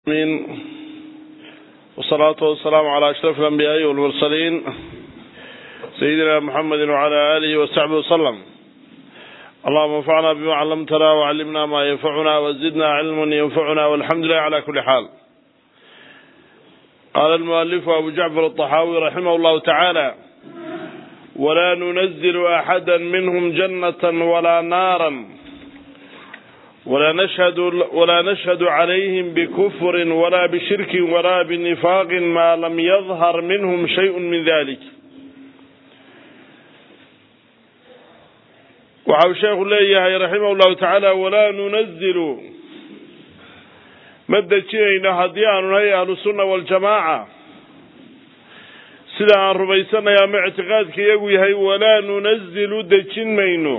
من والصلاة والسلام على أشرف الأنبياء والمرسلين سيدنا محمد وعلى آله وصحبه وسلم اللهم انفعنا بما علمتنا وعلمنا ما ينفعنا وزدنا علما ينفعنا والحمد لله على كل حال قال المؤلف أبو جعفر الطحاوي رحمه الله تعالى ولا ننزل أحدا منهم جنة ولا نارا ولا نشهد ولا نشهد عليهم بكفر ولا بشرك ولا بنفاق ما لم يظهر منهم شيء من ذلك waxau sheekhu leeyahay raximah llahu tacaala walaa nunazilu ma dejinayno haddii aanu nahay ahlu sunna waljamaaca sida aan rumaysanay ama ictiqaadka iyagu yahay walaa nunazilu dejin mayno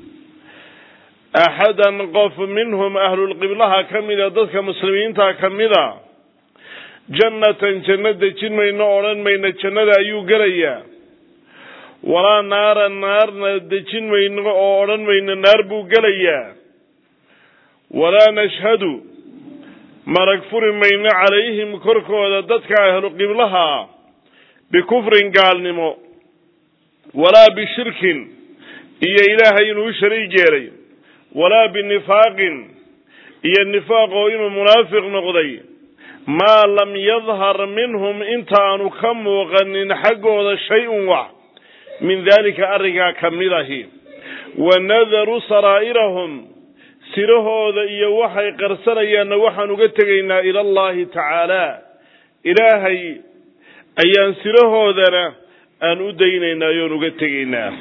axadan qof minhum ahlulqiblaha ka mida dadka muslimiinta ka mida jannatan janno dejin mayno odhan mayno jannada ayuu gelayaa walaa naaran naarna dejin mayno oo odhan mayno naar buu gelayaa walaa nashhadu marag furi mayno calayhim korkooda dadka ahluqiblaha bikufrin gaalnimo walaa bishirkin iyo ilaahay inuu shariig yeelay walaa binifaaqin iyo nifaaq oo inuu munaafiq noqday maa lam yadhar minhum intaanu ka muuqanin xaggooda shay-un wax min daalika arrinkaa ka mid ahi wa nadaru saraa'irahum sirahooda iyo waxay qarsanayaanna waxaan uga tegaynaa ila allahi tacaala ilaahay ayaan sirahoodana aan u daynaynaa yoon uga tegaynaa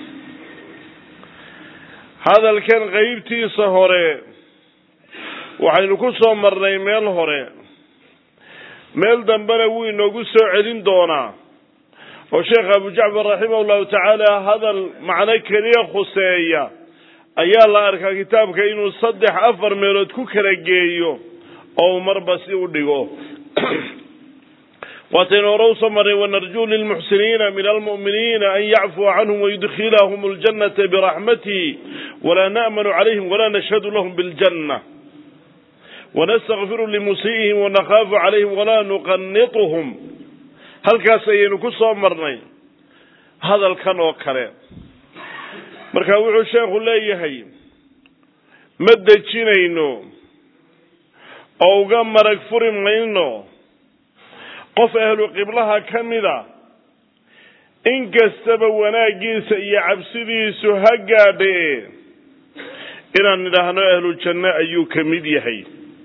hadalkan qeybtiisa hore waxaynu ku soo marnay meel hore meel dambena wuu inoogu soo celin doonaa oo sheekh abu jacfar raximah llahu tacaala hadal macno keliya khuseeya ayaa la arkaa kitaabka inuu saddex afar meelood ku kala geeyo oo uu marba si u dhigo waataynu hore usoo marnay wanarjuu lilmuxsiniina min almu'miniina an yacfuwa canhum wayudkhilahum ljannata biraxmatihi walaa na'manu calayhim walaa nashhadu lahum biljanna wanastakfiru limusii'ihim wanakaafu calayhim walaa nuqanituhum halkaas ayaynu ku soo marnay hadalkan oo kale marka wuxuu sheekhu leeyahay ma dejinayno oo uga marag furi mayno qof ahlu qiblaha ka mida in kastaba wanaaggiisa iyo cabsidiisu ha gaadhe inaan nidhaahno ahlu janno ayuu ka mid yahay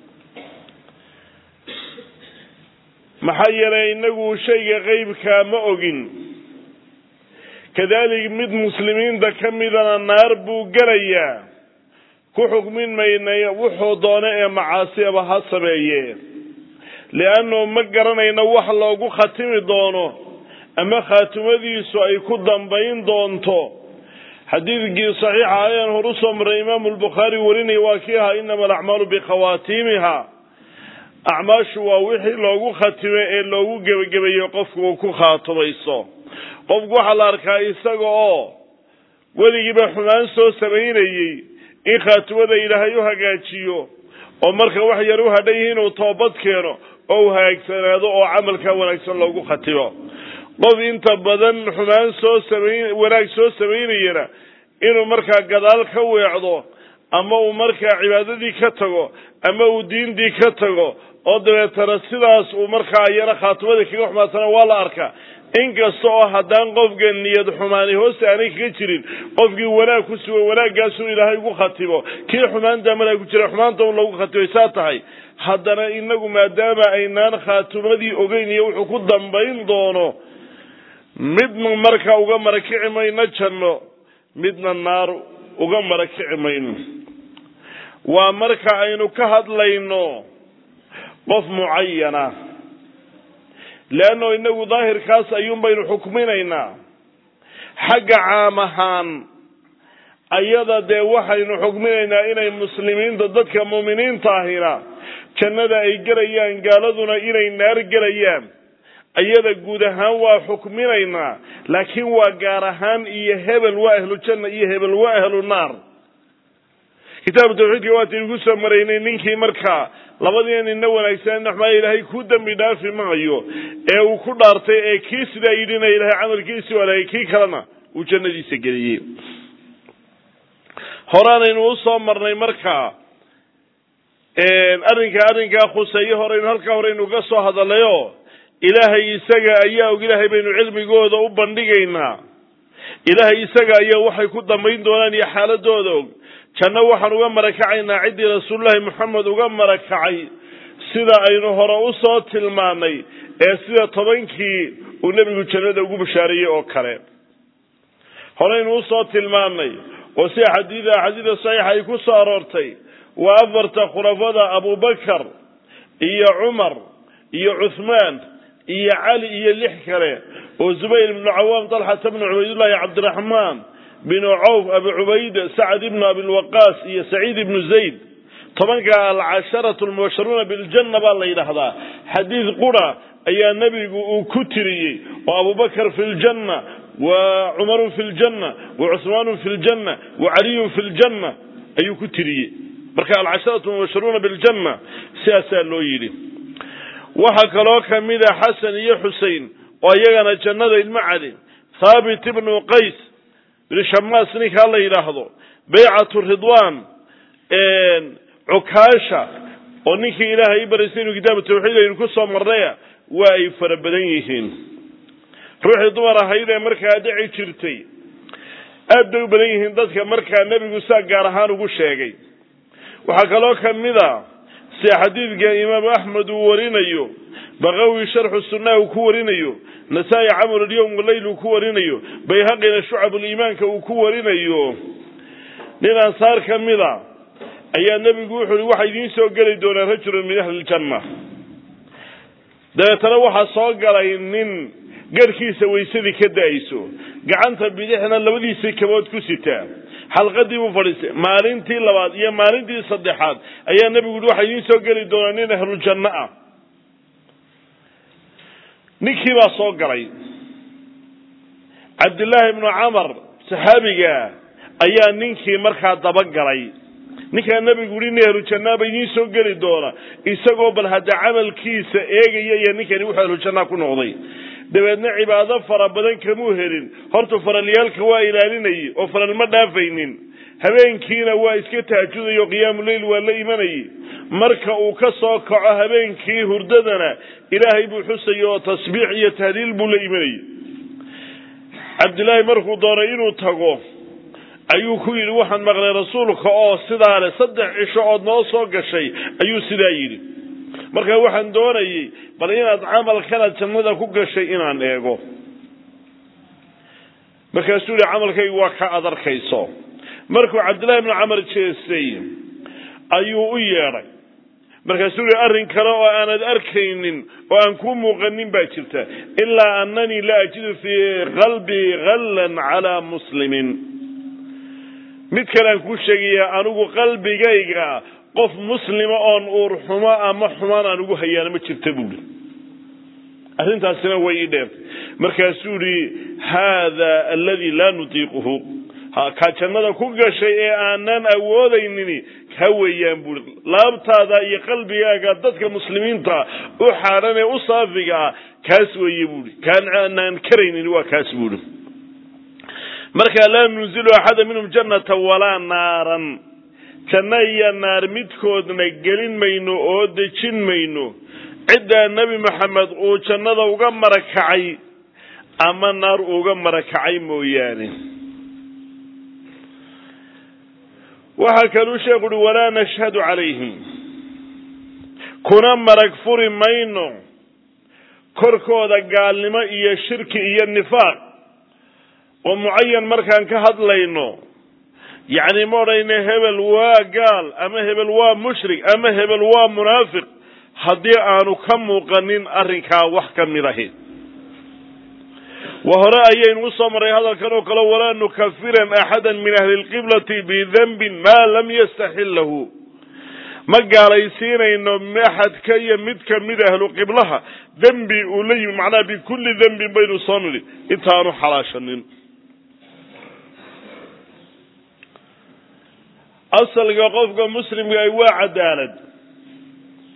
maxaa yeelay inagu shayga qeybkaa ma ogin kadalik mid muslimiinta ka midana naar buu gelayaa ku xukmin maynay wuxuu doono ee macaasiaba ha sameeye liannu ma garanayno wax loogu khatimi doono ama khaatimadiisu ay ku dambayn doonto xadiidkii saxiixa ayaan hor usoo marray imaamu lbukhaari warinaya waa kii ahaa inama alacmaalu bikhawaatiimiha acmaashu waa wixii loogu khatime ee loogu gebagabeeyo qofku uu ku khaatumayso qofku waxaa la arkaa isaga oo weligiiba xumaan soo samaynayey in khaatimada ilaahay u hagaajiyo oo marka wax yar u hadhan yihi inuu toobad keeno oo u hagaagsanaado oo camalkaa wanaagsan loogu khatimo qof inta badan xumaan soo samayn wanaag soo samaynayana inuu markaa gadaal ka weecdo ama uu markaa cibaadadii ka tago ama uu diintii ka tago oo dabeetana sidaas uu markaa iyana khaatimadii kaga xumaatana waa la arkaa inkasta oo haddaan qofka niyad xumaani hoosta aanay kaga jirin qofkii wanaag ku sugan wanaaggaasuu ilaahay ugu khatimo kii xumaanta malaa ku jira xumaanta un lagu khatimay saa tahay haddana inagu maadaama aynaan khaatimadii ogeyn iyo wuxuu ku dambayn doono midna marka uga marakici mayno janno midna naar uga marakici mayno waa marka aynu ka hadlayno qof mucayana leanno inagu daahirkaas ayuun baynu xukminaynaa xagga caam ahaan ayada dee waxaynu xukminaynaa inay muslimiinta dadka muuminiinta ahina jannada ay gelayaan gaaladuna inay naar gelayaan ayada guud ahaan waa xukminaynaa laakiin waa gaar ahaan iyo hebel waa ahlu janna iyo hebel waa ahlu naar kitaabu tawxiidka waataynu ku soo maraynay ninkii markaa labadii nina wanaagsan naxmaa ilaahay ku dembi dhaafi maayo ee uu ku dhaartay ee kii sidaa yidhina ilaahay camalkiisii walaagay kii kalena uu jannadiisa geliyey horeanaynu usoo marnay markaa arrinka arrinkaa khuseeye horeynu halkaa horeynu uga soo hadalayo ilaahay isaga ayaa og ilaahay baynu cilmigooda u bandhigaynaa ilaahay isaga ayaa waxay ku dambayn doonaan iyo xaaladooda og janno waxaan uga marakacaynaa ciddii rasuulullaahi moxamed uga marakacay sida aynu hore usoo tilmaanay ee sida tobankii uu nebigu jannada ugu bashaareeyey oo kale horeynu usoo tilmaanay oo sida xadiida xadiida saxiixa ay ku soo aroortay waa afarta khulafada abubakar iyo cumar iyo cuthmaan iyo cali iyo lix kale oo zubayr ibnu cawaam talxata bnu cubaydullahi cabdiraxmaan binu cawf abi cubayda sacad ibnu abilwaqaas iyo saciid ibnu zayd tobanka alcasharatu almubasharuuna biljanna baa la yidhaahdaa xadiid qura ayaa nebigu uu ku tiriyey oo abubakar fi ljanna wa cumarun fi ljanna wa cuhmaanun fi ljanna wa caliyun fi ljanna ayuu ku tiriyey marka alcasharatu mubasharuuna biljanna sidaasaa loo yidhi waxaa kaloo kamida xasan iyo xusein oo iyagana jannada ilmo cali thaabit ibnu qays bin shamaas ninkaa la yidhaahdo baycatu ridwan cukaasha oo ninkii ilaahay i baraysay inuu kitaabu tawxiid aynu ku soo marnaya waa ay fara badan yihiin ruuxii dumar ahayd ee markaa dhici jirtay aad bay u badan yihiin dadka markaa nebigu saa gaar ahaan ugu sheegay waxaa kaloo kamid a sida xadiidka imaamu axmed uu warinayo bakawi sharxu sunnaha uu ku warinayo nasaa-i camal alyowm waleyl uu ku warinayo bayhaqina shucabuliimaanka uu ku warinayo nin ansaar ka mida ayaa nebigu wuxu uhi waxaa idiin soo geli doonaa rajulun min ahli ljanna dabeetana waxaa soo galay nin garhkiisa waysadii ka da-ayso gacanta bidixna labadiisii kabood ku sitaa xalqadii buu fadhiistay maalintii labaad iyo maalintii saddexaad ayaa nebigu yihi waxaa idiin soo geli doonaa nin ahlujanno ah ninkii baa soo galay cabdillaahi ibnu camar saxaabiga ayaa ninkii markaa dabagalay ninkaa nebigu yihi nin ahlujanaa ba idiin soo geli doona isagoo bal hadda camalkiisa eegaya iyo ninkani wuxuu ahlujannaa ku noqday dabeedna cibaado fara badan kamuu helin horta faralyaalka waa ilaalinayay oo faral ma dhaafaynin habeenkiina waa iska tahajudaya oo qiyaamuleyl waa la imanayay marka uu ka soo kaco habeenkii hurdadana ilaahay buu xusayay oo tasbiix iyo tahliil buu la imanayay cabdillaahi markuu doonay inuu tago ayuu ku yidhi waxaan maqlay rasuulka oo sidaa leh saddex cisho ood noo soo gashay ayuu sidaa yidhi marka waxaan doonayay bal inaad camalkanaad jannada ku gashay inaan eego markaasuu yihi camalkaygu waa ka ad arkayso markuu cabdillahi ibnu camar jeestay ayuu u yeedhay markaasuu yihi arrin kale oo aanad arkaynin oo aan kuu muuqanin baa jirta ilaa annanii la ajidu fii qalbii hallan calaa muslimin mid kale aan kuu sheegaya anigu qalbigayga qof muslima oon uur xumo ama xumaan aan ugu hayaana ma jirta buuri arrintaasina way ii dheertay markaasuu yihi haada aladi laa nutiiquhu kaa jannada ku gashay ee aanan awoodaynin ka weeyaan buuri laabtaada iyo qalbigaaga dadka muslimiinta u xaadhan ee u saafiga ah kaas weeye buuri kaan aanaan karaynin waa kaas buuri marka laa nunzilu axada minhum jannata walaa naaran janno iyo naar midkoodna gelin mayno oo dejin mayno ciddaa nebi maxamed uu jannada uga marakacay ama naar uga marakacay mooyaane waxaa kaluu sheekhu uhi walaa nashhadu calayhim kuna marag furi mayno korkooda gaalnimo iyo shirki iyo nifaaq oo mucayan markaan ka hadlayno yacni ma odhayna hebel waa gaal ama hebel waa mushrik ama hebel waa munaafiq haddii aanu ka muuqanin arrinkaa wax ka mid ahi wa hore ayaynu usoo marray hadalkan oo kale walaa nukafiran axada min ahli lqiblati bidanbin maa lam yastaxil lahu ma gaalaysiinayno axadka iyo mid kamid ahlu qiblaha dembi uu la yimi macnaha bikulli dembin baynu soo nidhi intaanu xalaashanin asalka qofka muslimka ay waa cadaalad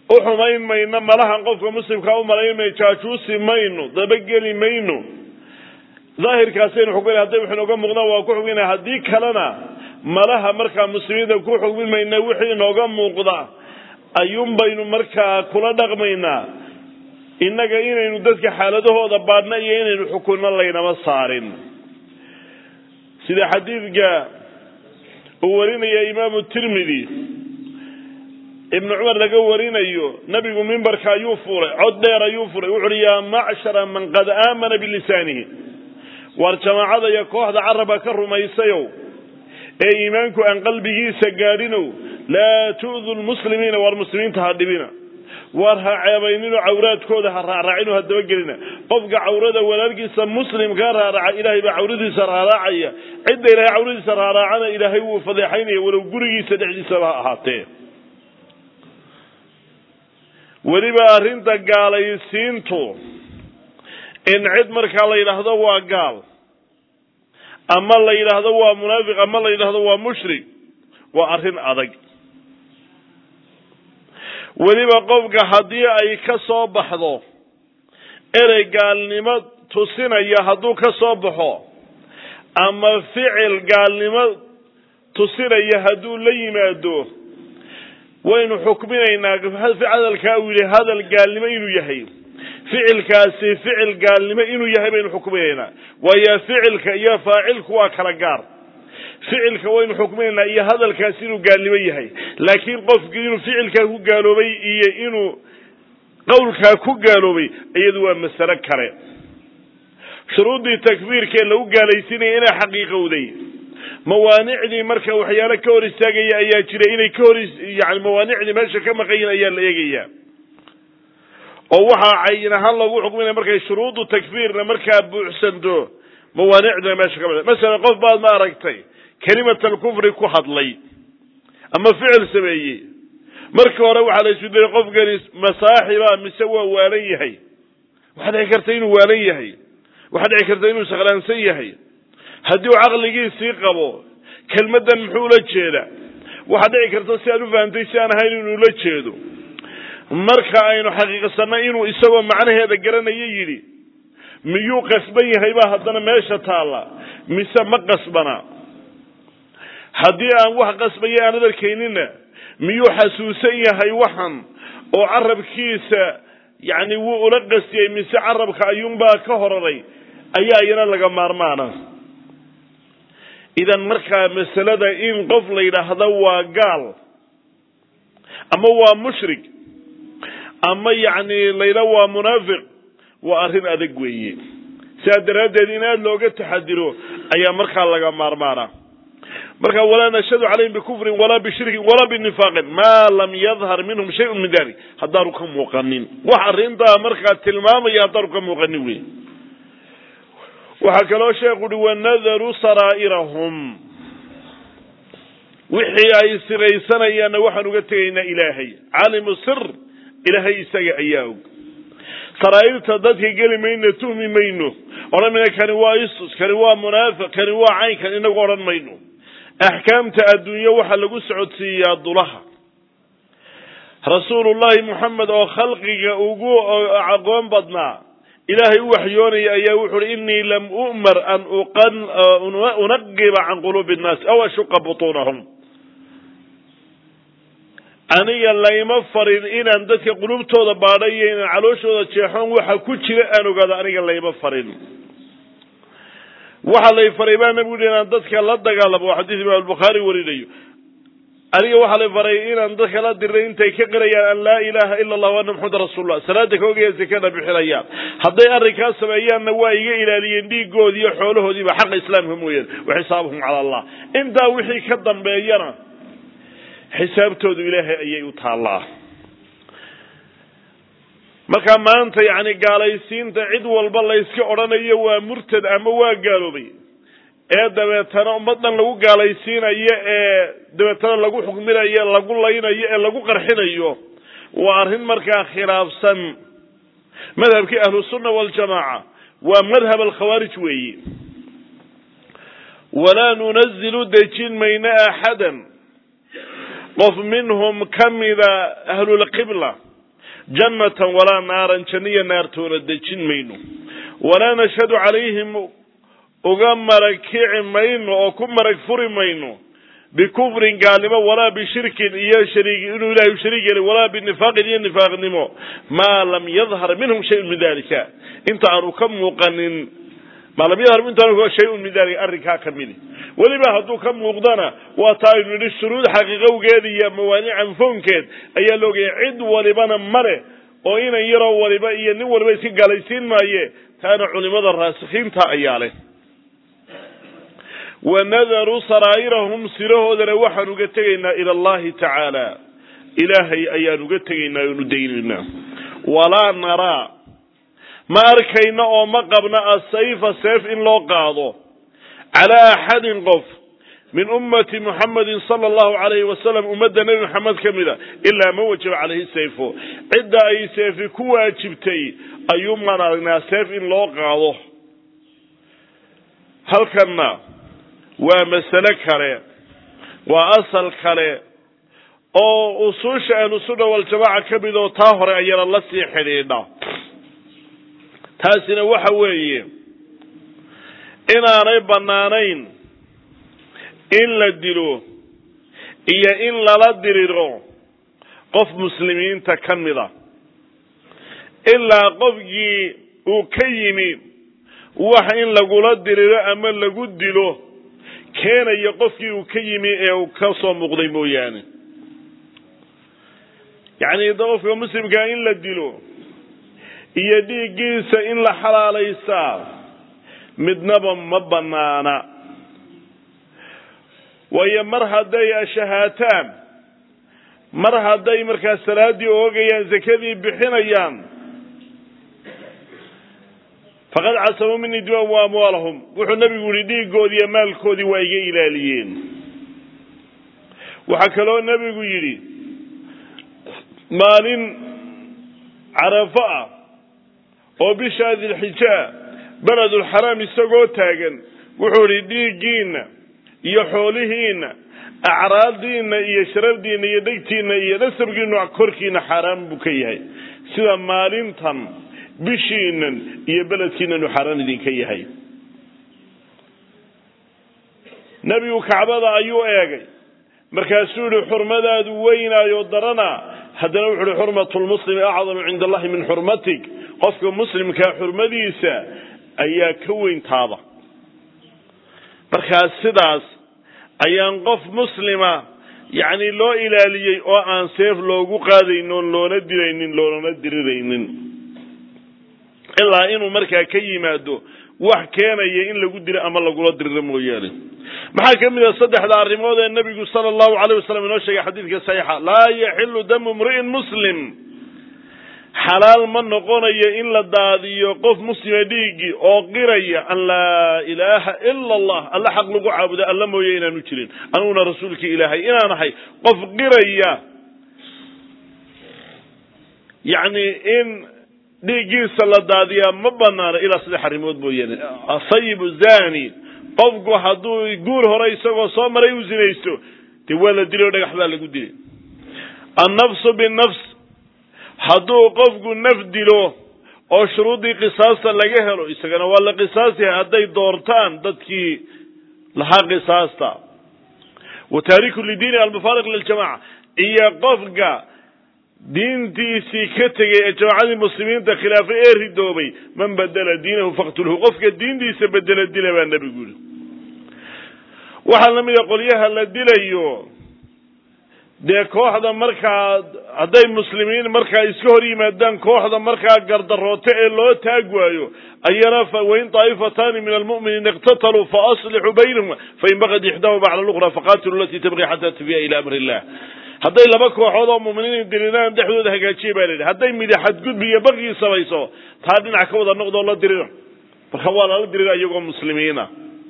u xumayn mayno malahan qofka muslimkaa u malayn mayno jaajuusi mayno dabageli mayno daahirkaasaynu xukmina hadday wuxu inooga muuqdaan waa ku xukmina haddii kalena malaha markaa muslimiinta ku xukmin mayna wixii inooga muuqda ayuun baynu markaa kula dhaqmaynaa innaga inaynu dadka xaaladahooda baadhna iyo inaynu xukunno laynama saarin sida xadiidka uu warinaya imaamu tirmidi ibnu cumar laga warinayo nabigu mimbarka ayuu fuulay cod dheer ayuu furay wuxu uhi yaa macshara man qad aamana bilisaanihi waar jamaacada iyo kooxda carabka ka rumaysayow ee iimaanku aan qalbigiisa gaadhinow laa tu'du lmuslimiina waar muslimiinta ha dhibina waar ha ceebayninoo cawraadkooda ha raaraacinoo ha dabagelina qofka cawrada walaalkiisa muslimkaa raaraca ilaahay baa cawradiisa raaraacaya cidda ilaahay cawradiisa raaraacana ilaahay wuu fadeexaynaya walow gurigiisa dhexdiisaba ha ahaatee weliba arrinta gaalaysiintu in cid markaa la yidhaahdo waa gaal ama la yidhaahdo waa munaafiq ama la yidhaahdo waa mushrik waa arrin adag weliba qofka haddii ay ka soo baxdo erey gaalnimo tusinaya hadduu ka soo baxo ama ficil gaalnimo tusinaya hadduu la yimaado waynu xukminaynaa hadalkaa uu yidhi hadal gaalnimo inuu yahay ficilkaasi ficil gaalnimo inuu yahay baynu xukminaynaa waayo ficilka iyo faacilku waa kala gaar ficilka waynu xukminaynaa iyo hadalkaasi inuu gaalnimo yahay laakiin qofkii inuu ficilkaa ku gaaloobay iyo inuu qowlkaa ku gaaloobay iyadu waa masalo kale shuruuddii takfiirka ee lagu gaalaysiinaya inay xaqiiqowday mawaanicdii marka waxyaalo ka hor istaagaya ayaa jira inay ka hor yani mawaanicdii meesha ka maqayin ayaa la eegaya oo waxaa cayin ahaan loogu xukminaya markay shuruudu takfiirna markaa buuxsanto mawaanicdina meesha ka maqan masalan qof baad ma aragtay kelimat alkufri ku hadlay ama ficil sameeyey marka hore waxaa la isu dayay qofkani masaaxiba mise waa waalan yahay waxaa dhici karta inuu waalan yahay waxaa dhici karta inuu sakhraansan yahay haddii uu caqligiisii qabo kelmaddan muxuu ula jeeda waxaa dhici karta si aan u fahamtay si aan ahayn inuu ula jeedo marka aynu xaqiiqsanay inuu isagoo macnaheeda garanayo yidhi miyuu qasban yahay baa haddana meesha taalla mise ma qasbana haddii aan wax qasbaya aanad arkayninna miyuu xasuusan yahay waxan oo carabkiisa yacni wuu ula qastiyey mise carabka ayuunbaa ka horaray ayaa iyana laga maarmaana idan markaa masalada in qof la yidhaahdo waa gaal ama waa mushrik ama yacni layidha waa munaafiq waa arrin adag weeye sidaa daraaddeed in aada looga taxadiro ayaa markaa laga maarmaana marka walaa nashhadu calayhim bikufrin walaa bishirkin walaa binifaaqin maa lam yadhar minhum shayun min dalik haddaanu ka muuqanin wax arrintaa markaa tilmaamaya haddaanu ka muuqanin wey waxaa kaloo sheekhu uhi wanadaru saraa'irahum wixii ay siraysanayaanna waxaan uga tegaynaa ilaahay calimu sir ilaahay isaga ayaa og saraa'irta dadka geli mayno tuhmi mayno odhan mayno kani waa isus kani waa munaafiq kani waa caynkan inagu odhan mayno axkaamta adduunye waxaa lagu socodsiiyaa dulaha rasuulullahi moxamed oo khalqiga ugu aqoon badnaa ilaahay u waxyoonaya ayaa wuxu uhi inii lam u'mar an unaqiba can quluubi nnaasi aw ashuqa butuunahum aniga layma farin inaan dadka qulubtooda baadha iyo inaan calooshooda jeexoon waxa ku jira aan ogaado aniga layma farin waxaa lay faray baa nabigu yidhi inaan dadka la dagaalamo oo xadiis imaam albukhaari warinayo aniga waxaa lay faray inaan dadka la diray intay ka qirayaan an laa ilaha ila allah ana maxameda rasuulullah salaada ka ogaya zakada bixinayaan hadday arrinkaa sameeyaanna waa iga ilaaliyeen dhiigoodii iyo xoolahoodiiba xaqa islaamka mooyaane wa xisaabuhum cala allah intaa wixii ka dambeeyana xisaabtoodu ilaahay ayay u taallaa marka maanta yacni gaalaysiinta cid walba layska odhanayo waa murtad ama waa gaaloobay ee dabeetana ummaddan lagu gaalaysiinayo ee dabeetana lagu xukminayo lagu laynayo ee lagu qarxinayo waa arrin markaa khilaafsan madhabkii ahlusunna waljamaaca waa madhab alkhawaarij weeyi walaa nunazilu dejin mayno axadan qof minhum ka mida ahlulqibla jannatan walaa naaran janniya naartoona dejin mayno walaa nashhadu calayhim uga marag kici mayno oo ku marag furi mayno bikufrin gaalnimo walaa bishirkin iyo shariig inuu ilahay u shariig yeelay walaa binifaaqin iyo nifaaqnimo maa lam yadhar minhum shayun min dalika inta aanu ka muuqanin maa lam yadhar intaanu shayun min dalika arrinkaa ka midi weliba hadduu ka muuqdana waa taa aynu nidhi shuruud xaqiiqowgeed iyo mawaanican fownkeed ayaa la ogaya cid walibana male oo inan yaroo waliba iyo nin waliba iska gaalaysiin maaye taana culimada raasikiinta ayaa leh wanadaru saraa'irahum sirahoodana waxaan uga tegaynaa ila allahi tacaala ilaahay ayaan uga tegaynaa oonu daynaynaa walaa naraa ma arkayna oo ma qabna asayfa seef in loo qaado calaa axadin qof min ummati muxamedin sala allahu alayhi wasalam ummadda nebi maxamed ka mida ilaa ma wajaba calayhi sayfo cidda ay seefi ku waajibtay ayuumaan aragnaa seef in loo qaado halkanna waa masale kale waa asal kale oo usuusha ahlusunna waljamaaca ka mid oo taa hore ayana la sii xidhiidha taasina waxa weeye inaanay bannaanayn in la dilo iyo in lala diriro qof muslimiinta ka mida ilaa qofkii uu ka yimi wax in lagula diriro ama lagu dilo keenaya qofkii uu ka yimi ee uu ka soo muuqday mooyaane yacni qofka muslimkaa in la dilo iyo dhiiggiisa in la xalaalaysaa midnaba ma bannaana waayo mar hadday ashahaataan mar hadday markaa salaaddii oogayaan sakadii bixinayaan faqad casamuu minii dimaam wa amwaalahum wuxuu nabigu yihi dhiiggoodii iyo maalkoodii waa iga ilaaliyeen waxaa kaloo nebigu yidhi maalin carafo ah oo bishaa dilxijaa beledulxaraam isagoo taagan wuxuu idhi dhiiggiinna iyo xoolihiinna acraadiinna iyo sharafdiinna iyo dhegtiinna iyo nasabkiinu korkiina xaaraan buu ka yahay sida maalintan bishiinan iyo beledkiinanu xaaraan idinka yahay nebigu kacbada ayuu eegay markaasuu yihi xurmadaadu weynaayo darana haddana wuxu uhi xurmatu lmuslimi acdamu cinda allahi min xurmatik qofka muslimkaa xurmadiisa ayaa ka weyn taaba markaas sidaas ayaan qof muslima yacni loo ilaaliyey oo aan seef loogu qaadaynin oon loona dilaynin loonana diriraynin ilaa inuu markaa ka yimaado wax keenaya in lagu dilo ama lagula diriro mooyaane maxaa ka mid a saddexda arrimood ee nebigu sala allahu alayh wasalam inoo sheegay xadiidka saxiixa laa yaxilu damu imri'in muslim xalaal ma noqonayo in la daadiyo qof muslima dhiiggii oo qiraya an laa ilaaha ila allah alla xaq lagu caabudo alla mooye inaanu jirin aniguna rasuulkii ilaahay inaan ahay qof qiraya yacni in dhiiggiisa la daadiyaa ma banaano ilaa saddex arrimood mooyaane asayibu zani qofku hadduu guur hore isagoo soo maray uu zinaysto dee waa la dilay o dhagax baa lagu dilay annafsu binafs hadduu qofku naf dilo oo shuruuddii qisaasta laga helo isagana waa la qisaasyahay hadday doortaan dadkii lahaa qisaasta wa taariku lidiini almufaariq liljamaca iyo qofka diintiisii ka tegay ee jamaacadii muslimiinta khilaafay ee ridoobay man badela diinahu faqtulhu qofka diintiisa bedela dila baa nebigu yihi waxaa la mida qolyaha la dilayo dee kooxda markaa hadday muslimiin markaa iska hor yimaadaan kooxda markaa gardarooto ee loo taag waayo ayana wain طaa'ifatani min almu'miniina iqtataluu faaslixuu baynahuma fain bagad ixdaahuma cala luqra faqatiluu alatii tabqi xata tafiya ila amri illah hadday laba kooxood oo muminiin dirinaan dhexdooda hagaajiya baa la yidhi hadday midi xadgudbi iyo baqii samayso taa dhinac ka wada noqdoo la dirira marka waa lala dirira iyagoo muslimiina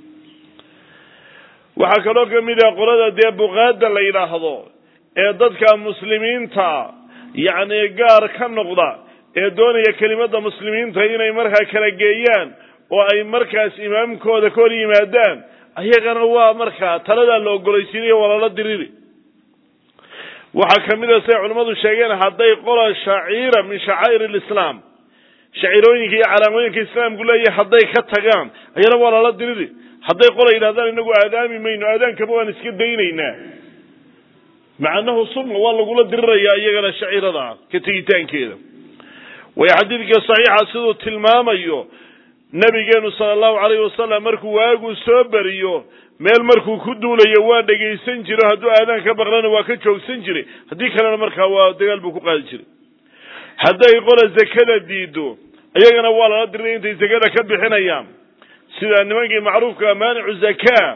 waxaa kaloo kamid ah qolada dee buqaada la yidhaahdo ee dadka muslimiinta yacni gaar ka noqda ee doonaya kelimada muslimiinta inay markaa kala geeyaan oo ay markaas imaamkooda ka hor yimaadaan ayagana waa markaa taladaa la ogolaysiinayo waa lala diriri waxaa ka mid a siday culimmadu sheegeen hadday qola shaciira min shacaa'ir alislaam shaciirooyinka iyo calaamooyinka islaamku leeyahay hadday ka tagaan ayana waa lala diridi hadday qola yidhahdaan inagu aadaami mayno aadaankaba waan iska daynaynaa macanahu sunna waa lagula dirirayaa iyagana shaciirada ka tegitaankeeda way xadiidka saxiixa siduu tilmaamayo nabigeenu sala allahu calayhi wasalam markuu waagu soo beriyo meel markuu ku duulayo waa dhegaysan jiro hadduu aadaan ka baqlana waa ka joogsan jiray haddii kalena markaa waa dagaal buu ku qaadi jiray hadday qola zakada diido iyagana waa lala diray intay zakada ka bixinayaan sida nimankii macruufka maanicu zakaa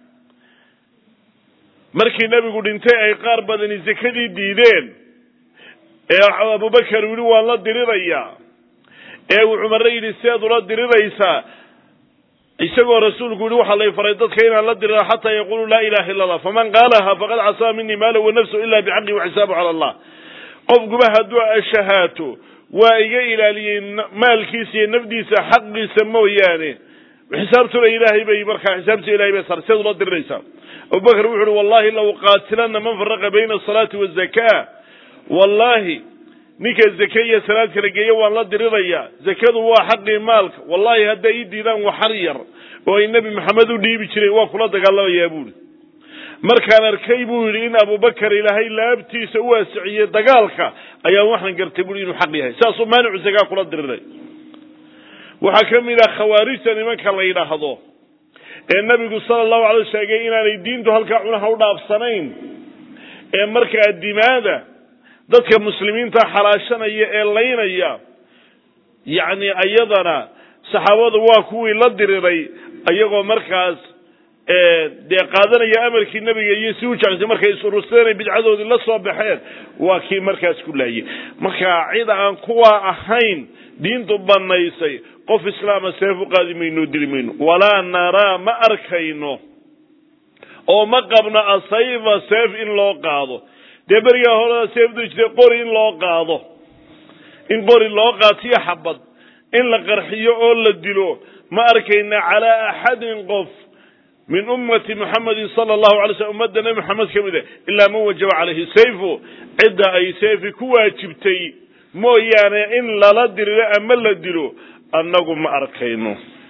markii nebigu dhintay ay qaar badani zakadii diideen ee abubakar yidhi waan la dirirayaa ee uu cumare yidhi seed ula diriraysaa isagoo rasuulku yihi waxaa lay faray dadka inaan la dirira xataa yaqulu laa ilaha illa allah faman qaalaha faqad casaa minii maala wa nafsu ila bixaqi waxisaabu cala allah qofkuba hadduu ashahaato waa iga ilaaliyey maalkiisa iyo nafdiisa xaqiisa mooyaane xisaabtuna ilaahay bay markaa xisaabta ilahay bay sar seed ula diriraysaa abubakar wuxu uhi wallahi la uqaatilana man faraqa bayna asalaati wazaka wallahi ninka zake iyo salaad kala geeya waan la dirirayaa zakadu waa xaqii maalka wallahi hadday ii diidaan waxar yar oo ay nebi maxamed u dhiibi jireen waa kula dagaalamayaa buuhi markaan arkay buu yidhi in abubakar ilaahay laabtiisa u waasiciyey dagaalka ayaan waxaan gartay buui inuu xaq yahay saasuu maanicu zakaa kula diriray waxaa ka mid ah khawaarijta nimanka la yidhaahdo ee nabigu sala allahu alay sheegay inaanay diintu halkaa cunaha u dhaafsanayn ee markaa dimaada dadka muslimiinta xalaashanaya ee laynaya yacni iyadana saxaabadu waa kuwii la diriray iyagoo markaas dee qaadanaya amarkii nebiga iyo si u jeclsay markay is-urursadeen ay bidcadoodii la soo baxeen waa kii markaas ku laayay marka cid aan kuwa ahayn diintu banaysay qof islaama seef u qaadi mayno dili mayno walaa naraa ma arkayno oo ma qabno asayfa seef in loo qaado dee berigaa horeda seefdu jirtay qori in loo qaado in qori loo qaatiyo xabad in la qarxiyo oo la dilo ma arkayna calaa axadin qof min ummati muxamedin sala allahu alay slm ummadda nebi maxamed ka mid a ilaa man wajaba calayhi sayfu cidda ay seefi ku waajibtay mooyaane in lala diriro ama la dilo annagu ma arkayno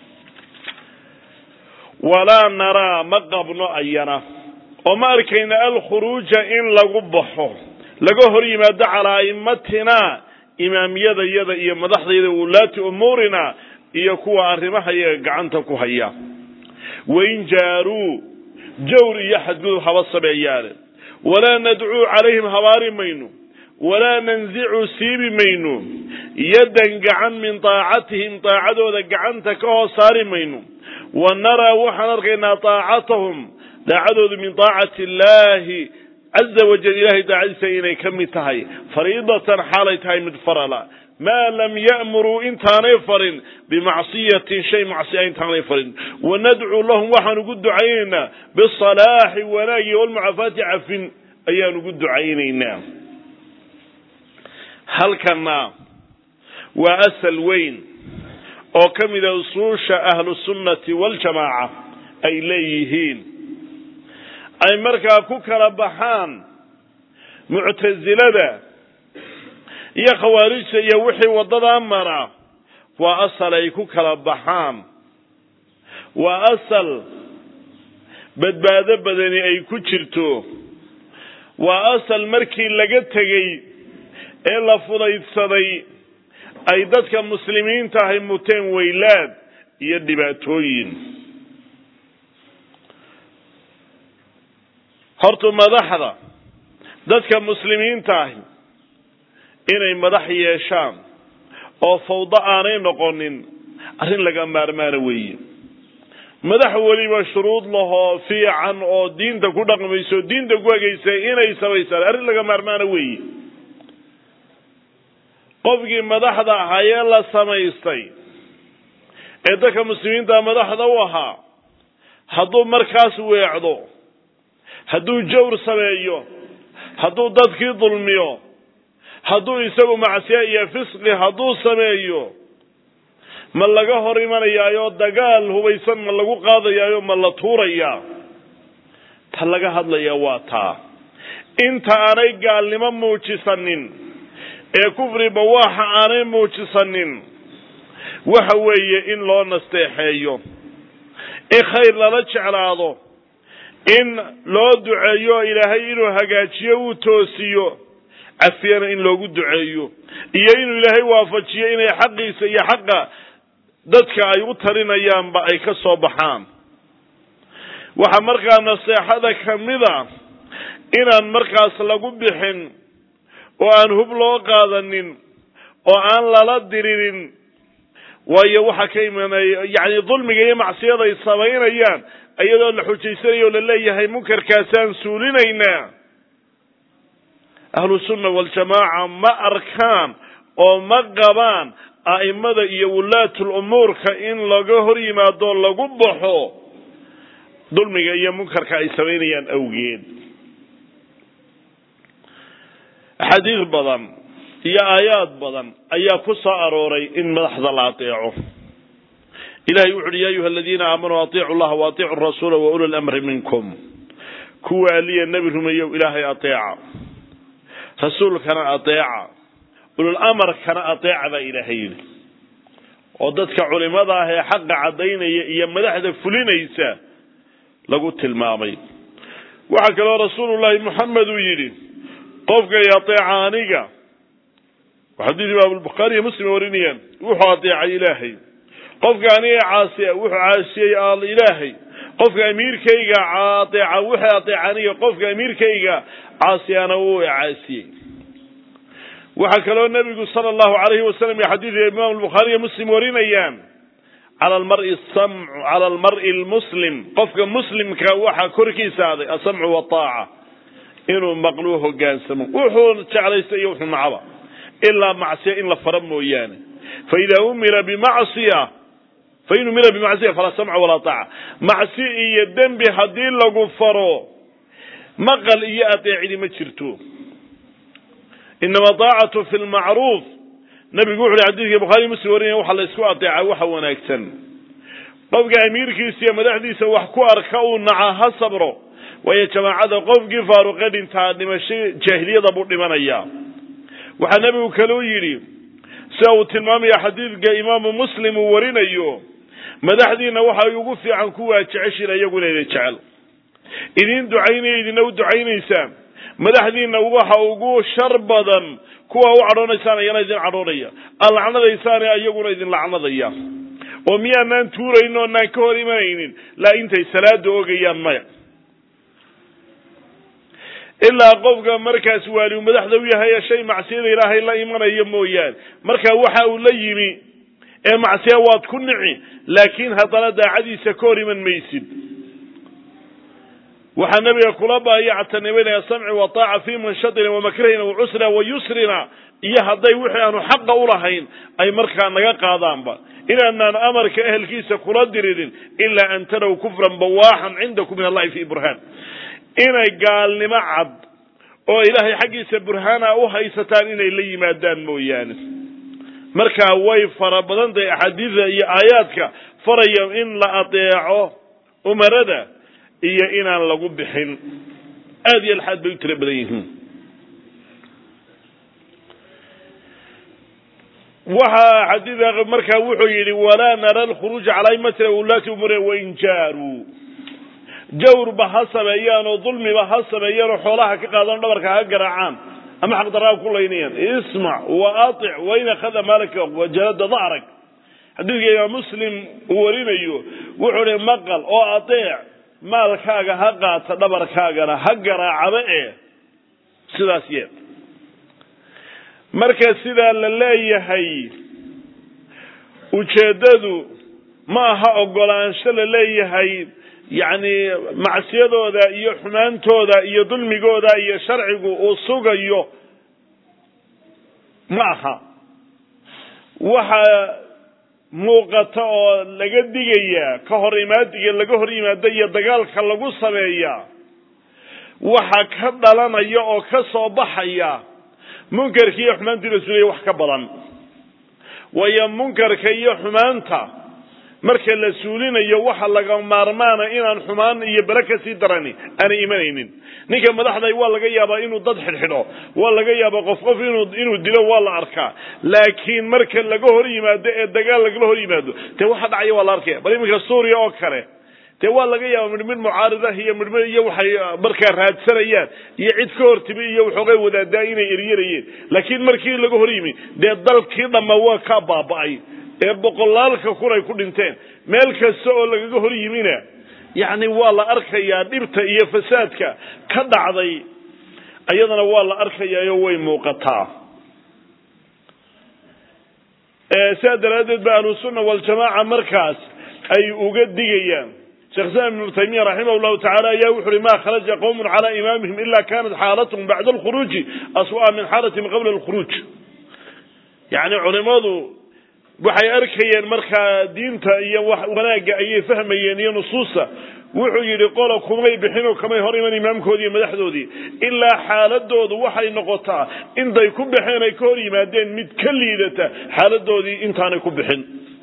walaa naraa ma qabno ayana oo ma arkayna alkhuruuja in lagu baxo laga hor yimaado calaa a'immatina imaamyadayada iyo madaxdayda wulaati umuurina iyo kuwa arrimaha iyaga gacanta ku haya wain jaaruu jawr iyo xadgudub haba sameeyaane walaa nadcuu calayhim habaari mayno walaa nanzicu siibi mayno yaddan gacan min taacatihim daacadooda gacanta ka hoos saari mayno wa naraa waxaan arkaynaa taacatahum daacadoodu min taacati illaahi caza wajal ilahay daacadiisa inay ka mid tahay fariidatan xaalay tahay mid farala maa lam ya'muruu intaanay farin bimacsiyatin shay macsiya intaanay farin wanadcuu lahum waxaan ugu ducaynaynaa bisalaaxi wanaagi walmucaafaati cafin ayaan ugu ducaynaynaa halkana waa asal weyn oo ka mida usuusha ahlusunnati waljamaaca ay leeyihiin ay markaa ku kala baxaan muctasilada iyo khawaarijta iyo wixii waddadaa mara waa asal ay ku kala baxaan waa asal badbaado badani ay ku jirto waa asal markii laga tegey ee la fudaydsaday ay dadka muslimiinta ahay muteen weylaad iyo dhibaatooyin horta madaxda dadka muslimiinta ahi inay madax yeeshaan oo fawdo aanay noqonin arrin laga maarmaana weeye madax weliba shuruud lahoo fiican oo diinta ku dhaqmayso diinta ku hegaysay inay samaysaan arrin laga maarmaana weeye qofkii madaxda ahaa ee la samaystay ee dadka muslimiinta madaxda u ahaa hadduu markaas weecdo hadduu jawr sameeyo hadduu dadkii dulmiyo hadduu isagu macsiya iyo fisqi hadduu sameeyo ma laga hor imanayaayo dagaal hubaysan ma lagu qaadayaayo ma la tuurayaa ta laga hadlaya waa taa inta aanay gaalnimo muujisanin ee kufri bawaaxa aanay muujisanin waxa weeye in loo nasteexeeyo in khayr lala jeclaado in loo duceeyo ilaahay inuu hagaajiyo uu toosiyo cafiyana in loogu duceeyo iyo inuu ilaahay waafajiyo inay xaqiisa iyo xaqa dadka ay u talinayaanba ay ka soo baxaan waxaa markaa naseexada kamida inaan markaas lagu bixin oo aan hub loo qaadanin oo aan lala diririn waayo waxaa ka imanaya yacni dulmiga iyo macsiyada ay samaynayaan iyadoo la xujaysanayo o la leeyahay munkarkaasaan suulinaynaa ahlu sunna waljamaaca ma arkaan oo ma qabaan a'imada iyo wulaatul umuurka in laga hor yimaado lagu baxo dulmiga iyo munkarka ay samaynayaan awgeed axaadiis badan iyo aayaad badan ayaa ku soo arooray in madaxda la ateeco ilahay wuxu uhi ya ayuha aladiina aamanuu atiicu llaha wa atiicu rasuula wa uli lamri minkum kuwa aliya nebi rumeeyow ilaahay ateeca rasuulkana ateeca ulul amarkana ateeca baa ilaahay yidhi oo dadka culimada ah ee xaqa caddaynaya iyo madaxda fulinaysa lagu tilmaamay waxaa kaloo rasuulullahi moxamed uu yidhi qofkay ateeca aniga xadiis imaamulbukhaari iyo muslim warinayaan wuxuu ateecay ilaahay qofka aniga caasiya wuxuu caasiyey ilaahay qofka amiirkayga ateeca wuxuu ateeca aniga qofka amiirkayga caasiyana wuu caasiyey waxaa kaloo nebigu sala allahu alayhi wasalam iyo xadiidka imaam albukhaari iyo muslim warinayaan cala almari samcu cala almari lmuslim qofka muslimka waxaa korkiisa aday asamcu wataaca inuu maqluu hogaansamo wuxuu jeclaysta iyo wuxuu nacaba ilaa macsiya in la fara mooyaane faida umira bimacsiya fain umira bimacsiya falaa samca walaa taaca macsi iyo dembi haddii lagu faro maqal iyo adeecidi ma jirto inama daacatu fi lmacruuf nabigu wuxu uhi xadidkii bukhari muslim warinaya waxa la isku adeeca waxa wanaagsan qofka amiirkiisa iyo madaxdiisa wax ku arka uu naca ha sabro waayo jamaacada qofkii faaruqe dhintaa dhimasho jaahiliyada buu dhimanayaa waxaa nebigu kaleu yidhi sida uu tilmaamaya xadiidka imaamu muslim uu warinayo madaxdiina waxay ugu fiican kuwaa jeceshiin iyaguna idin jecel idin ducaynaya idina u ducaynaysaan madaxdiina waxa ugu shar badan kuwa u cadhoonaysaan ayana idin cadhoonaya aad lacnadaysaane iyaguna idin lacnadaya oo miyaanaan tuurayn oonaan ka hor imanaynin laa intay salaada ogayaan maya ilaa qofka markaas waaliu madaxda u yahay shay macsiyada ilaahay la imanayo mooyaane marka waxa uu la yimi ee macsiya waad ku nici laakiin haddana daacadiisa ka hor iman maysid waxaa nabiga kula baayactanibanaya samci wataaca fi manshadina wamakrahina wacusrina wayusrina iyo hadday wixii aanu xaqa ulahayn ay markaa naga qaadaanba inaanaan amarka ehelkiisa kula diririn ilaa an taraw kufran bawaaxan cindakum min allahi fi burhaan inay gaalnimo cad oo ilaahay xaggiisa burhaana u haysataan inay la yimaadaan mooyaane markaa way fara badan tahay axaadiida iyo aayaadka faraya in la adeeco umarada iyo inaan lagu bixin aada iyo alxaad bay u tiro badan yihiin waxaa xadiida markaa wuxuu yidhi walaa nara alkhuruuja calaa imatina ulaati umure wain jaaruu jawrba ha sameeyaan oo dulmiba ha sameeyaan oo xoolaha ka qaadaan dhabarka ha garaacaan ama xaqdaraa ku laynayaan ismac wa atic wain akhada maalaka wajalada dacrag xadiidka imaam muslim uu warinayo wuxuu hi maqal oo adeec maalkaaga ha qaata dhabarkaagana ha garaacaba ee sidaas yeed marka sidaa la leeyahay ujeeddadu ma aha ogolaansho la leeyahay yacni macsiyadooda iyo xumaantooda iyo dulmigooda iyo sharcigu uu sugayo ma aha waxa muuqata oo laga digayaa ka hor imaadiga laga hor yimaado iyo dagaalka lagu sameeyaa waxa ka dhalanaya oo ka soo baxaya munkarka iyo xumaantii la sulaya wax ka badan waayo munkarka iyo xumaanta marka la suulinayo waxa laga maarmaana inaan xumaan iyo bele kasii darani aanay imanaynin ninka madaxday waa laga yaabaa inuu dad xidhxidho waa laga yaabaa qof qof inuu inuu dilo waa la arkaa laakiin marka laga hor yimaado ee dagaal lagala hor yimaado dee waxa dhacaya waa la arkaya bal iminka suuriya oo kale dee waa laga yaaba midhmid mucaaridah iyo midhmid iyo waxay markaa raadsanayaan iyo cid ka hortimi iyo waxoogay wadaadaa inay eryarayeen laakiin markii laga hor yimi dee dalkii dhamma waa ka baaba'ay ee boqolaalka kun ay ku dhinteen meel kasta oo lagaga hor yimina yacni waa la arkayaa dhibta iyo fasaadka ka dhacday iyadana waa la arkayaayo way muuqataa sidaa daraaddeed ba ahlusunna waljamaaca markaas ay uga digayaan sheekh islam ibnu taymiya raximah llahu tacala ayaa wuxu uhi ma kharaja qowmun calaa imaamihim ila kanat xaalatahum bacda alkhuruuji aswa'a min xaalatihim qabla alkhuruuj yacni culimadu waxay arkayeen markaa diinta iyo wanaagga ayay fahmayeen iyo nusuusta wuxuu yidhi qola kumay bixin oo kamay hor iman imaamkoodii iyo madaxdoodii ilaa xaaladoodu waxay noqotaa intay ku baxeen ay ka hor yimaadeen mid ka liidata xaaladoodii intaanay ku bixin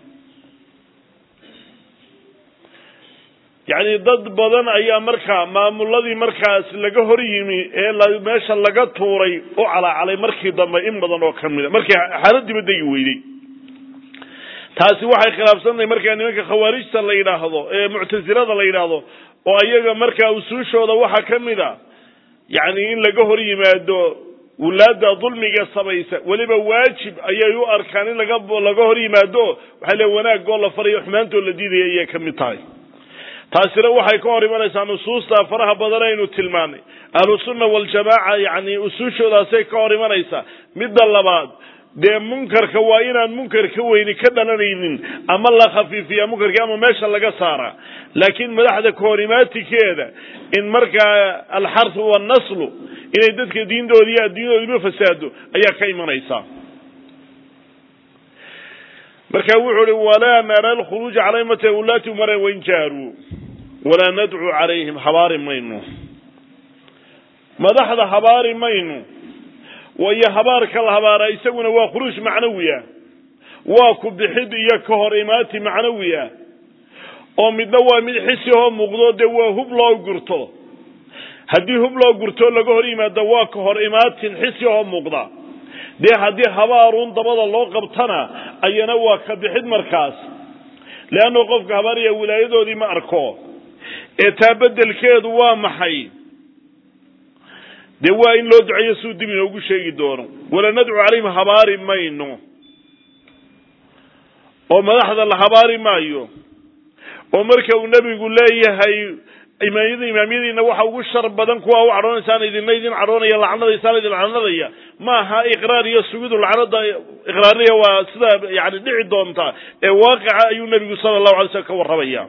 yacni dad badan ayaa markaa maamuladii markaas laga hor yimi ee meesha laga tuuray u calaacalay markii dambe in badan oo kamida markii xaaladiiba degi weydey taasi waxay khilaafsantahay markaa nimanka khawaarijta la yidhaahdo ee muctasilada la yidhaahdo oo ayaga markaa usuushooda waxaa ka mid a yacni in laga hor yimaado wulaada dulmiga samaysa weliba waajib ayay u arkaan in laga laga hor yimaado waxay le wanaagoo la farayo xumaantoo la diidaya ayay ka mid tahay taasina waxay ka hor imanaysaa nusuusta faraha badan aynu tilmaanay ahlusunna waljamaaca yacni usuushoodaasay ka hor imanaysaa midda labaad dee munkarka waa inaan munkar ka weyni ka dhalanaynin ama la khafiifiya munkarkii ama meesha laga saara laakiin madaxda kahorimaatikeeda in markaa alxarfu wannaslu inay dadka diintooda iyo adduunyadoodaba fasaado ayaa ka imanaysa marka wuxuu uhi walaa nara alkhuruuja calay mata ulaati umara wain jaaruu walaa nadcuu calayhim habaari mayno madaxda habaari mayno waayo habaarka la habaaraa isaguna waa khuruuj macnawiya waa ku bixid iyo ka hor imaati macnawiya oo midna waa mid xisi oo muuqdo dee waa hub loo gurto haddii hub loo gurto laga hor yimaado waa ka hor imaatin xisi oo muuqda dee haddii habaaruun dabada loo qabtana ayana waa ka bixid markaas leanno qofka habaaraya wilaayadoodii ma arko ee taa bedelkeedu waa maxay dee waa in loo duceeyo suu dib inoogu sheegi doono wala nadcu calayhim habaari mayno oo madaxda la habaari maayo oo marka uu nebigu leeyahay imaamyada imaamyadiina waxa ugu shar badan kuwa u cadhoonaysaan idina idin cadhoonaya lacnadaysaan idin lacnadaya ma aha iqraar iyo sugidu lacnada iqraariya waa sida yani dhici doonta ee waaqica ayuu nebigu sala allahu alay slam ka warramaya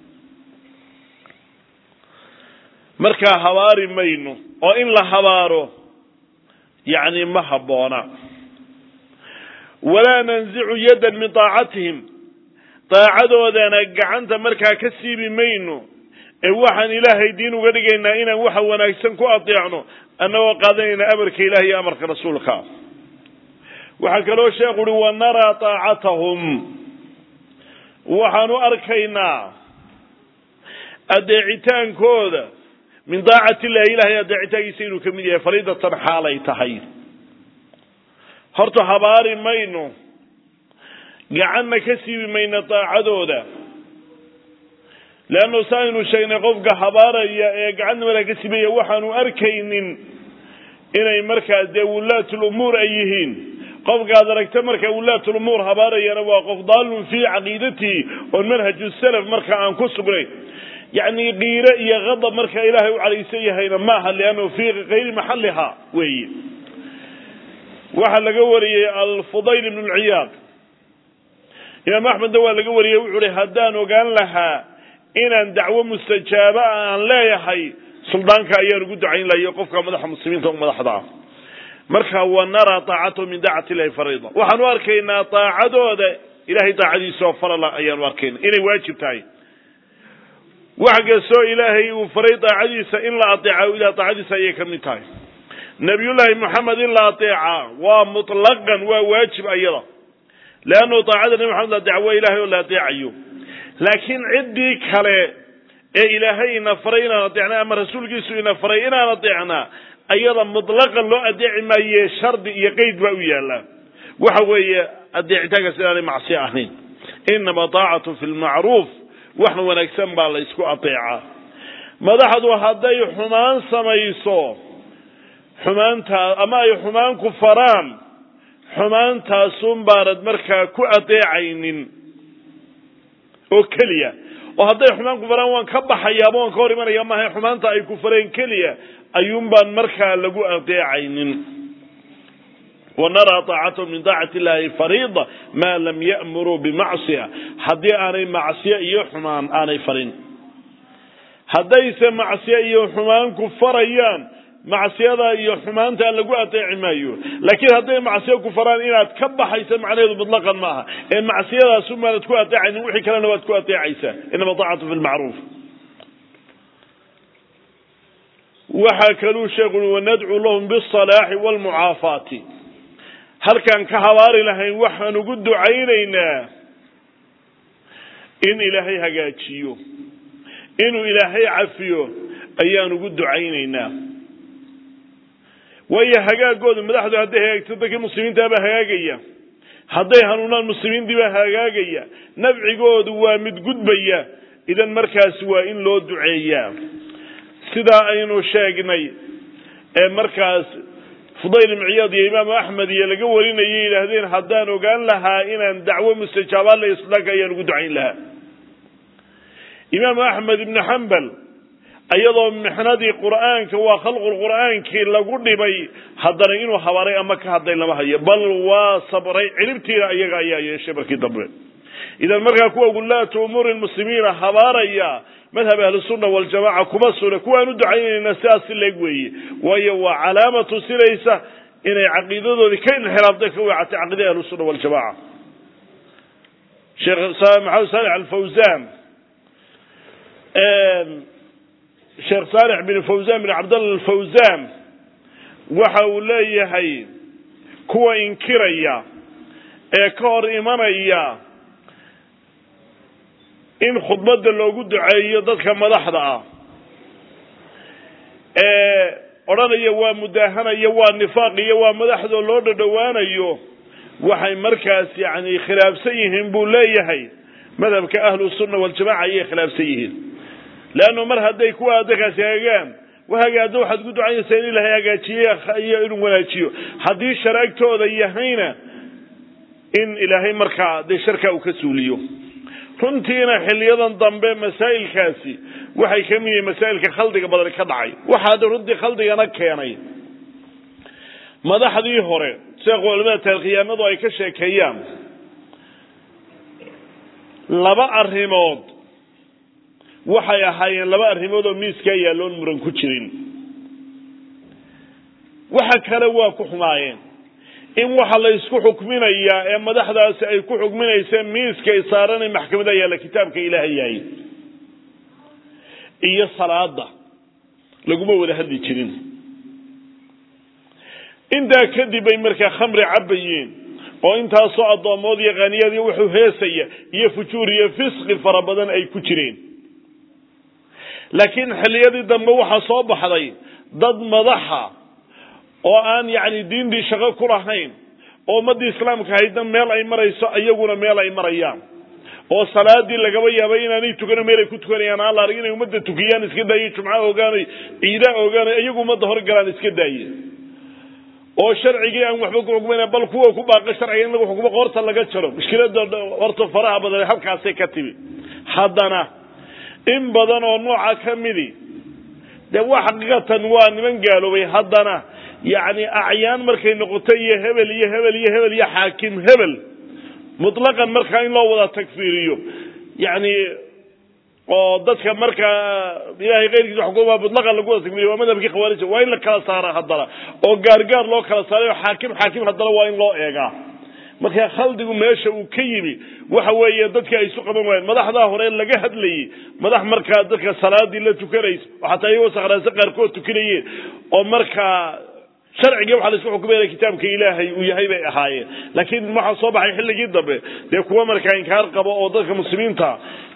markaa habaari mayno oo in la habaaro yacni ma habboona walaa nanzicu yaddan min daacatihim daacadoodana gacanta markaa ka siibi mayno ee waxaan ilaahay diin uga dhigaynaa inaan waxa wanaagsan ku adeecno annagoo qaadanayna amarka ilahi iyo amarka rasuulka waxaa kaloo sheekhu uhi wa naraa daacatahum waxaan u arkaynaa adeecitaankooda min daacati illahi ilahay adeecitaankiisa inuu ka mid yahay fariidatan xaalay tahay horta habaari mayno gacanna ka siibi mayno daacadooda leannu sa aynu sheegnay qofka habaaraya ee gacanna markaa ka siibaya waxaanu arkaynin inay markaa dee wulaatulumuur ay yihiin qofkaad aragta markaa wulaatulumuur habaarayana waa qof daalun fii caqiidatihi oon manhaju salaf marka aan ku sugnayn yacni qiire iyo qadab marka ilaahay u calaysan yahayna maaha liannahu fii kayri maxalliha weeye waxaa laga wariyey alfudayl ibn lciyaad imaam axmedna waa laga wariyey wuxuu uhi haddaan ogaan lahaa inaan dacwo mustajaaba aan leeyahay suldaanka ayaan ugu ducayn lahayo qofka madaxa muslimiinta madaxda ah marka wa naraa daacatahu min daacati illahi fariida waxaan u arkaynaa daacadooda ilahay daacadiisa oo farala ayaan u arkayna inay waajib tahay wax kastoo ilaahay uu faray daacadiisa in la adeeca ilah daacadiisa ayay ka mid tahay nabiyullaahi moxamed in la adeeca waa mutlaqan waa waajib ayada leannu daacada nabi maxamed la adeeca waa ilahay oo la adeecayo laakiin ciddii kale ee ilaahay ina faray inaan adeecna ama rasuulkiisu ina faray inaan adeecnaa ayada mutlaqan loo adeeci maaye shardi iyo qeyd baa u yaalla waxa weeye adeecitaankaas inaanay macsiyo ahayn inama taacatu fi lmacruuf wax wanaagsan baa la ysku adeecaa madaxdu hadday xumaan samayso xumaantaa ama ay xumaan ku faraan xumaantaasun baanad markaa ku adeecaynin oo keliya oo hadday xumaan ku faraan waan ka baxayaaba waan ka hor imanaya maaha xumaanta ay ku fareen keliya ayuun baan markaa lagu adeecaynin wanaraa taacatahum min taacati illahi fariida maa lam ya'muruu bimacsiya haddii aanay macsiyo iyo xumaan aanay farin haddayse macsiyo iyo xumaan ku farayaan macsiyada iyo xumaanta lagu adeeci maayo laakiin hadday macsiyo ku faraan inaad ka baxaysa macnaheedu mutlaqan maaha ee macsiyadaasun baanad ku adeecaynin wixii kalena waad ku adeecaysaa inama taacatu fi lmacruuf waxaa kaluu sheekhu ui wanadcuu lahum bisalaaxi waalmucaafaati halkaan ka habaari lahayn waxaan ugu ducaynaynaa in ilaahay hagaajiyo inuu ilaahay cafiyo ayaan ugu ducaynaynaa waayo hagaagoodu madaxdu hadday hagaagto dadkii muslimiintaabaa hagaagaya hadday hanuunaan muslimiintiibaa hagaagaya nafcigoodu waa mid gudbaya idan markaasi waa in loo duceeyaa sidaa aynu sheegnay ee markaas fudayl ibn ciyaad iyo imaamu axmed iyo laga warinayay yidhaahdeen haddaan ogaan lahaa inaan dacwo mustajaabaan la islaanka ayaan ugu ducayn lahaa imaamu axmed ibnu xambal iyadoo mixnadii qur'aanka waa khalqul qur'aankii lagu dhibay haddana inuu habaray ama ka hadlay lama hayo bal waa sabray cilibtiina iyaga ayaa yeeshay markii dambe idan markaa kuwa gulaatu umuuri muslimiina habaaraya madhab ahlusunna waljamaca kuma suna kuwaan u ducaynayna sidaas si leeg weeye waayo waa calaama tusinaysa inay caqiidadoodii ka inxiraaftay ka weecatay caqiidada ahlusunna waljamaca sheekh maxamed saalix alfawzan sheekh saalix bin fawzan bin cabdalla alfawzan waxa uu leeyahay kuwa inkiraya ee ka hor imanaya in khudbadda loogu duceeyo dadka madaxda ah ee odhanaya waa mudaahanaya waa nifaaq iyo waa madaxdoo loo dhadhowaanayo waxay markaas yani khilaafsan yihiin buu leeyahay madhabka ahlu sunna waljamaca ayay khilaafsan yihiin leannu mar hadday kuwa adakaasi hagaagaan wahagaado waxaad ku ducaynaysaa in ilaahay hagaajiye iyo inuu wanaajiyo haddii sharaagtooda yahayna in ilaahay markaa dee sharkaa uu ka suuliyo runtiina xiliyadan dambe masaa'ilkaasi waxay ka mid yihiin masaa'ilka khaldiga badan ka dhacay waxaa hadda runtii khaldigana keenay madaxdii hore sida culamada taarikhyaanadu ay ka sheekeeyaan laba arrimood waxay ahaayeen laba arrimood oo miiskaa yaalloon muran ku jirin waxa kale waa ku xumaayeen in waxa la isku xukminayaa ee madaxdaasi ay ku xukminaysa miiskay saaranay maxkamada yaalla kitaabka ilaahay yahay iyo salaada laguma wada hadli jirin intaa kadib bay markaa khamri cabayeen oo intaasoo addoomood iyo khaniyad iyo wuxuu heesaya iyo fujuur iyo fisqi fara badan ay ku jireen laakiin xilliyadii dambe waxaa soo baxday dad madaxa oo aan yacni diintii shaqo ku lahayn oo ummaddii islaamka haydna meel ay marayso iyaguna meel ay marayaan oo salaadii lagaba yaabay inaanay tukano meel ay ku tukanayaan aan la arag inay ummadda tukiyaan iska daaye jumca ogaanay ciida ogaanay iyagu ummadda horgalaan iska daaye oo sharcigii aan waxba ku xukmayna bal kuwa ku baaqa sharciga in lagu xukumo qoorta laga jaro mushkilada horta faraha badan halkaasay ka timi haddana in badan oo nooca ka midi dee waa xaqiiqatan waa niman gaaloobay haddana yacni acyaan markay noqoto iyo hebel iyo hebel iyo hebel iyo xaakim hebel mutlaqan markaa in loo wada tagfiiriyo yacni oo dadka markaa ilahay keyrkiisa xukuma mutlaqan lagu wada tagfiiriyo waa madhabkii khawaarija waa in la kala saara haddana oo gaargaar loo kala saaray oo xaakim xaakim haddana waa in loo eegaa marka khaldigu meesha uu ka yimi waxa weeye dadka ay isu qaban waayeen madaxdaa hore laga hadlayey madax markaa dadka salaadii la tukanaysa oo xataa iyagoo sakhraanse qaarkood tukanayeen oo markaa sharcigii waxaa la isku xukumaya kitaabka ilaahay uu yahay bay ahaayeen laakiin waxaa soo baxay xilligii dambe dee kuwa markaa inkaar qabo oo dadka muslimiinta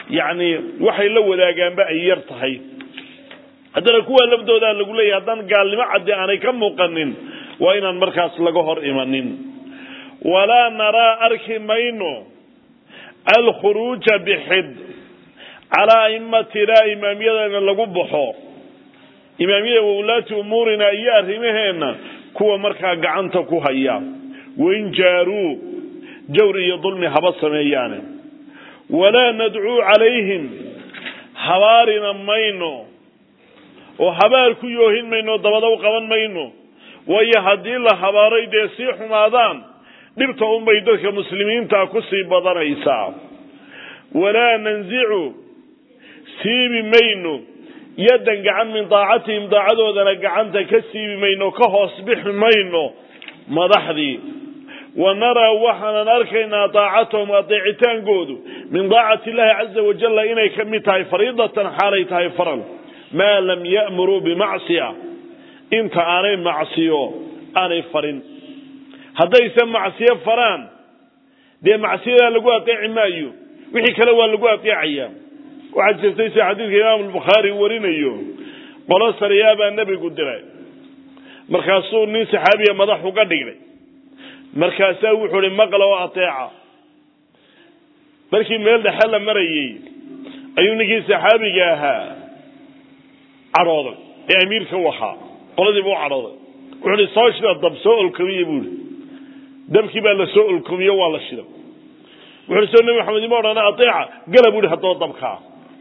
yacni waxay la wadaagaanba ay yar tahay haddana kuwa laftoodaa lagu leeyahy haddaan gaalnimo caddi aanay ka muuqanin waa inaan markaas laga hor imanin walaa naraa arki mayno alkhuruuja bixid calaa aimatina imaamyadana lagu baxo imaamyada wawlaati umuurina iyo arrimaheenna kuwa markaa gacanta ku haya wain jaaruu jawr iyo dulmi haba sameeyaane walaa nadcuu calayhim habaarina mayno oo habaar ku yoohin mayno dabada u qaban mayno waayo haddii la habaaray dee sii xumaadaan dhibta unbay dadka muslimiinta ku sii badanaysaa walaa nanzicu siibi mayno yaddan gacan min daacatihim daacadoodana gacanta ka siibi mayno ka hoos bixi mayno madaxdii wa naraa waxaanan arkaynaa daacatahum adeecitaankoodu min daacati illahi caza wajalla inay ka mid tahay fariidatan xaalay tahay faral maa lam ya'muruu bimacsiya inta aanay macsiyo aanay farin haddayse macsiyo faraan dee macsiyadaa lagu adeeci maayo wixii kale waa lagu adeecayaa waxaa jirtay sida xadiidka imaamu albukhaari warinayo qolo sariyaa baa nebigu diray markaasuu nin saxaabiya madax uga dhigay markaasaa wuxuu ihi maqla oo ateeca markii meel dhexe la marayey ayuu ninkii saxaabiga ahaa cadhooday ee amiirka u ahaa qoladiiba u cadhooday wuxuu ihi soo shida dab soo olkomiye buu ihi dabkii baa la soo olkomiyo waa la shida wuxuu soo nebi maxamed ima odhana ateeca gala buu ihi haddaba dabkaa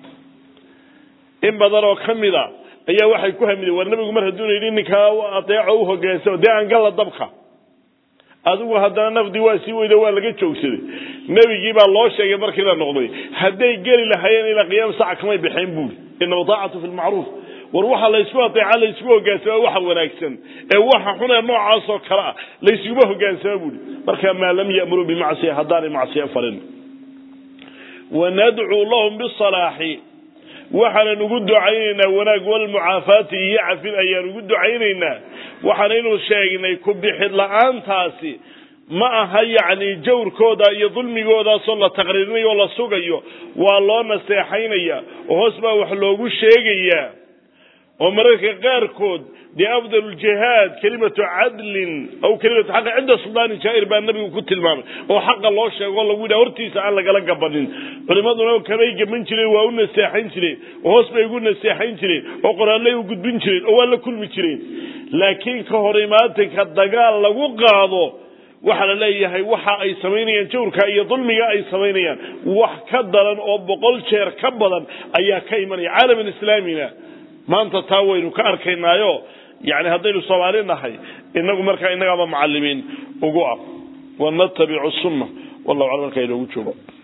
in badan oo ka mida ayaa waxay ku hamideen war nebigu mar hadduuna yidhi ninkaa ateeco u hogaansamo dee aan galla dabka adigu haddana nafdii waa sii weyda waa laga joogsaday nebigii baa loo sheegay markii la noqday hadday geli lahaayeen ilaa qiyaam saca kamay baxeen buuri inama daacatu fi lmacruuf war waxa laysku ateeca laysku hogaansama waxa wanaagsan ee waxa xun ee noocaasoo kale ah layskuma hogaansama buuri marka maa lam ya'muruu bimacsiya haddaanay macsiya farin wanadcuu lahum bisalaaxi waxaanan ugu ducaynaynaa wanaag walmucaafaati iyo cafin ayaan ugu ducaynaynaa waxaanaynu sheegnay ku bixid la-aantaasi ma aha yacni jawrkooda iyo dulmigoodaasoo la taqriirinayo oo la sugayo waa loo naseexaynaya oo hoos baa wax loogu sheegayaa oo mararka qaarkood dee afdal ljihaad kelimatu cadlin aw kelimatu xaqi cinda suldaani jaa'ir baa nabigu ku tilmaamay oo xaqa loo sheego o lagu yidhaha hortiisa aan lagala gabanin culimaduna kamay gaban jireen waa u naseexayn jireen oo hoos bay ugu naseexayn jireen oo qoraalay u gudbin jireen oo waa la kulmi jireen laakiin ka hor imaatinka dagaal lagu qaado waxaa la leeyahay waxa ay samaynayaan jawrka iyo dulmiga ay samaynayaan wax ka daran oo boqol jeer ka badan ayaa ka imanaya caalaman islaamina maanta taa waynu ka arkaynaayo yani haddaynu soomaali nahay inagu markaa innagaaba macalimiin ugu ah wanatabicu sunna wallahu aclam markaa inoogu joogo